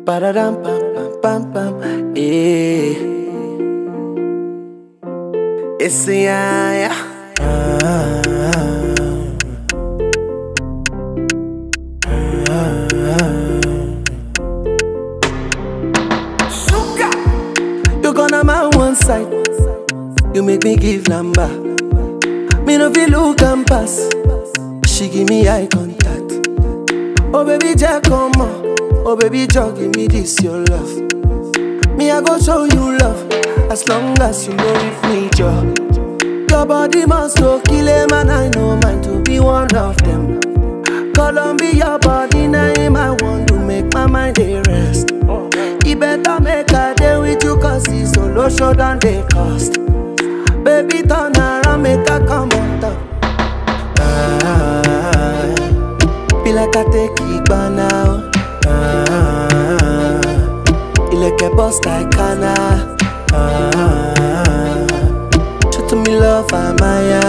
Ba-da-dum, bam, bam, bam, bam. Yeah. It's a yeah, yeah. Sugar. You gonna my one side. You make me give lamba. Me no feel look and pass. She give me eye contact. Oh baby, Jack, come on. Oh baby, Jack, give me this your love. Me I go show you love as long as you know with me, Joe. Your body must go kill him and I know mine to be one of them. Columbia body name I want to make my mind dey rest. You better make a day with you cause it's solo show than they cost. Baby turn around make a come on top. Ah, be like I take it by now. Ah, ilẹ̀kẹ̀ bust like Kana. Ah, show to me love Amaya.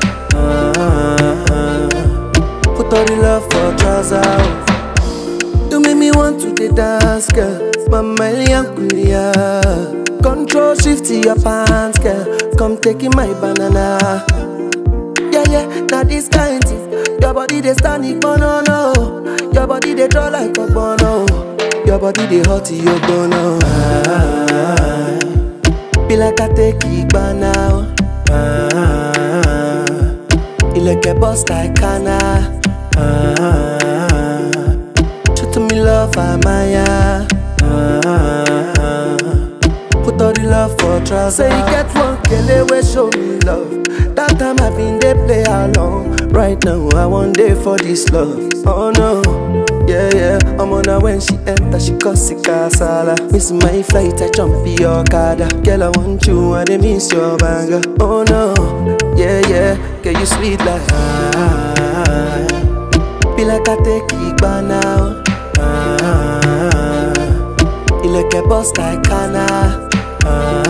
Ah, put all the love for trousers. You make me want to the dance, girl. Mama Kulia. Control shift to your pants, girl. Come taking my banana. Yeah, yeah, now this kind thing. Your body they stand it, no, no. Your body they draw like a bono. Your body they hot, you bono. Ah, be like I take it by now. Ah, ilẹ̀kẹ̀ bust like Kana. Ah, show to me love, Amaya. Ah, put all the love for trousers. Say you get one kele wey show me love. That time I been dey play along. Right now I want day for this love. Oh no, yeah yeah. I'm on her when she enter, she cause it kasala. Miss my flight, I jump in your kada. Girl I want you, I dey miss your banger. Oh no, yeah yeah. Girl you sweet like ah. Be like I take it by now. Ah, ilẹ̀kẹ̀ bust like Kana. Ah,